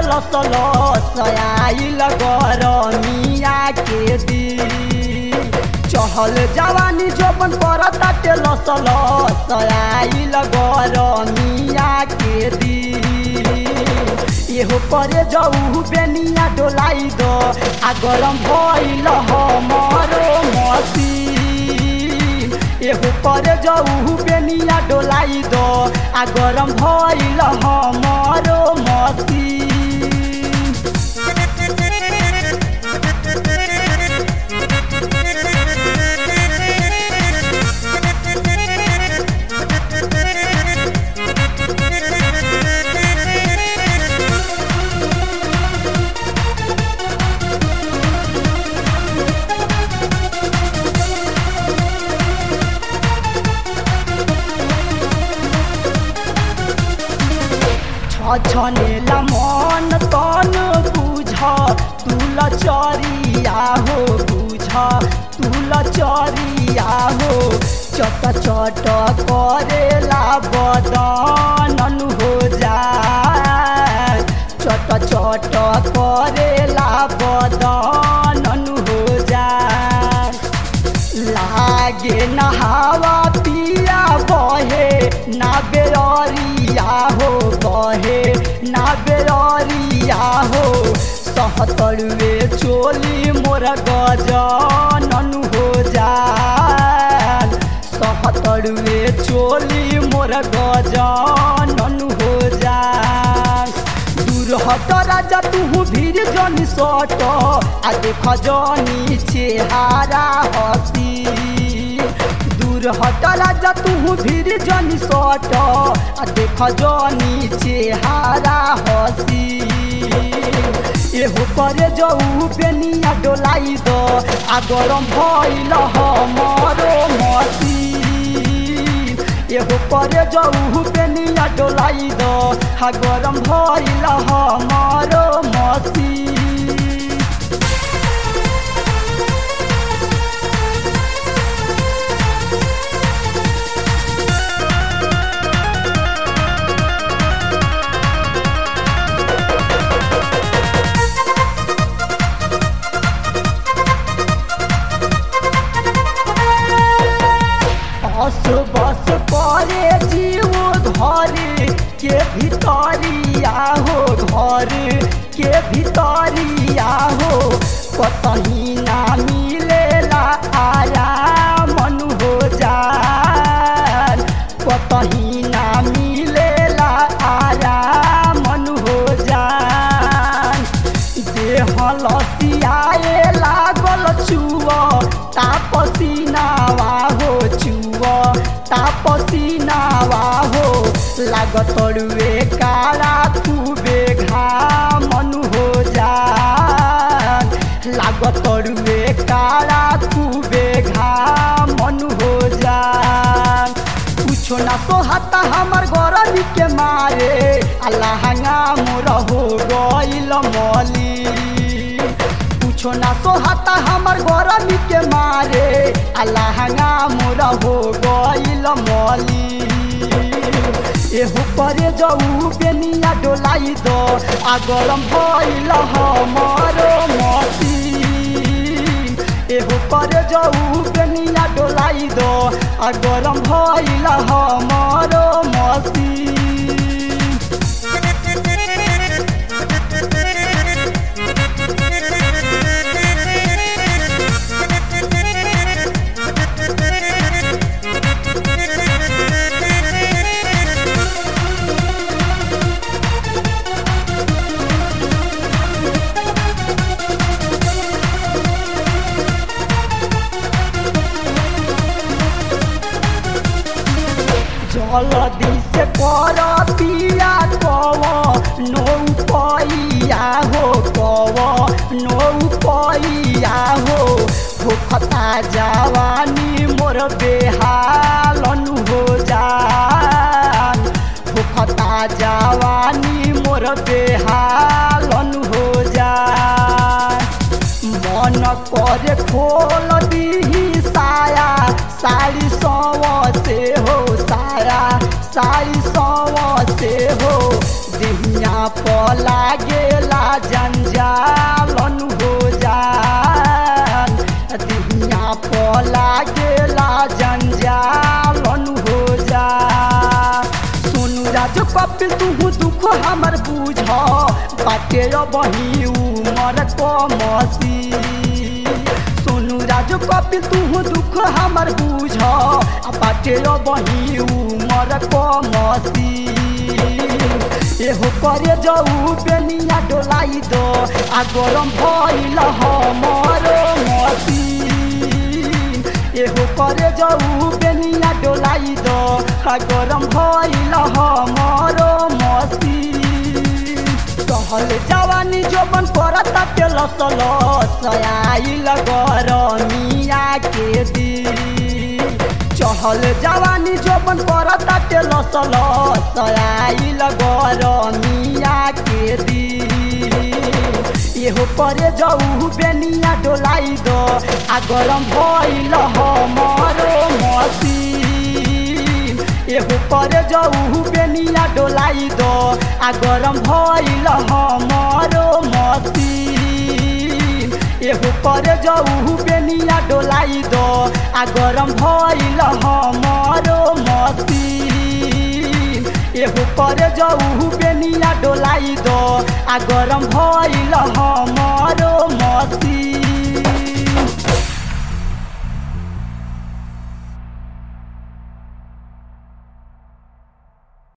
लस लस आइल गरमिया के दी चहल जवानी जोबन पर ताटे लस लस आइल गरमिया के दी एहो करे जाऊ बेनिया डोलाई दो आ गरम भइल हमरो मसी एहो करे जाऊ बेनिया डोलाई दो आ गरम भइल हमरो मसी छनेला मन तन बुझ तुल चरिया हो बुझ तुल चरिया हो चट चट करेला बदन हो जा चट चट करेला बदन हो जा लागे नहावा पिया बहे ना बेरिया हो बहे ना बेरिया हो सहतरुए चोली मोर गजनन हो जा सहतरुए चोली मोर गजनन हो जा दूर हट राजा तू भीड़ जनी सट आ देख जनी चेहारा हसी दूर हट राजा तू भीड़ जनी सट आ देख जनी चेहारा हसी एहो करे जाऊ बेनिया डोलाई दो आ गरम भइल हमरो मसी एहो करे जाऊ बेनिया डोलाई दो हा गरम भइल हमरो मसी बस बस करे जीव घर के भितरिया हो घर के भितरिया हो कतही ना मिलेला आया मन हो जा कतही ना मिलेला आया मन हो जा देह लसियाए लागल छुअ तापसीनावा हो छुअ तापसीनावा हो लागतरुए काला खूबे घामन हो जा लागतरुए काला खूबे घामन हो जा कुछो ना सोहाता हमर गरमी के मारे अल्लाहंगा मोर हो गइल मली कुछो ना सोहाता हमर गरमी के मारे अल्लाहंगा मोर हो गइल मली एहो परे जाऊ बेनिया डोलाई दो आ गरम भइल हमरो मसी एहो परे जाऊ बेनिया डोलाई दो आ गरम भइल हमरो मसी जलदी से कर पिया कव नौ पैया हो कव नौ पैया हो भूखता जवानी मोर बेहालन हो जा भूखता जवानी मोर बेहालन हो जा मन करे खोल दीही साया साड़ी सव से हो साया साड़ी सव से हो दिहिया देहिया पला गेला जंजालन हो जान देहिया पला गेला जंजालन हो जा सोनू राजू कपिल तू दुख हमर बुझ बाटे बही उमर कमसी सोनू राजू कपिल तू दुख हमर बुझ बाटे बही उमर कमसी एहो करे जाऊ बेनिया डोलाई दो आ गरम भइल हमर मसीन एहो करे जाऊ बेनिया डोलाई दो आ गरम भइल हमर मसीन कहल जवानी जोबन करता के लसल सयाइल गरमिया के दी चहल जवानी जोबन करता के लसल सयाइल गरमिया के दी एहो करे जाऊ बेनिया डोलाई दो आ गरम भइल हमरो मसीन एहो करे जाऊ बेनिया डोलाई दो आ गरम भइल हमरो मसीन एहो करे जाऊ बेनिया डोलाई दो आ गरम भइल हमरो मसीन एहो करे जाऊ बेनिया डोलाई दो आ गरम भइल हमरो